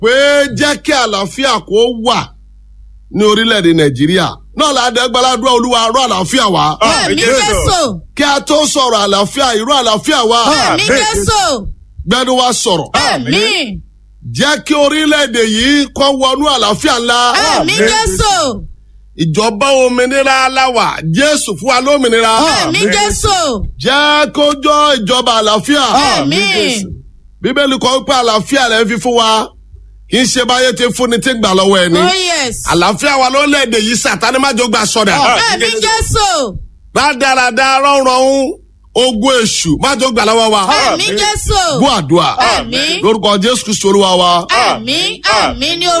pé jẹ́ kí àlàáfíà kó wà ní orílẹ̀-èdè nàìjíríà náà ládẹ́gbẹ́ládùá olúwa rọ̀ àlàáfíà wá. Ẹ̀mí Jésù. kí a tó sọ̀rọ̀ àlàáfíà irú àlàáfíà wá. Ẹ̀mí Jésù. gbẹ́nu wa sọ̀rọ̀. Ẹ̀mí. jẹ́ kí orílẹ̀-èdè yìí kó wọnú àlàáfíà ńlá. Ẹ̀mí Jésù. ìjọba òmìnira aláwà jésù fún wa lómìnira. Ẹ̀mí Jésù. jẹ́ kó jọ ìjọba àlàáfíà. Ẹ̀mí. bíbélì kọ́ pé àlàáfíà rẹ̀ fi fún wa kì í ṣe báyé ti fúnni tí gbà lọ́wọ́ ẹni. Oh yes. àlàáfíà wa lórílẹ̀‐èdè yìí sàtáni má jọ gbà sọ̀dà. Ẹ̀mí Jésù. rádaràda rọrùn ogun èṣù má jọ gbà lọ́wọ́ wa. Ẹ̀mí Jésù. gbọ́ àdúrà Àmín. lórúkọ jésù kristu olúwa wa. Àmín. Àmín ní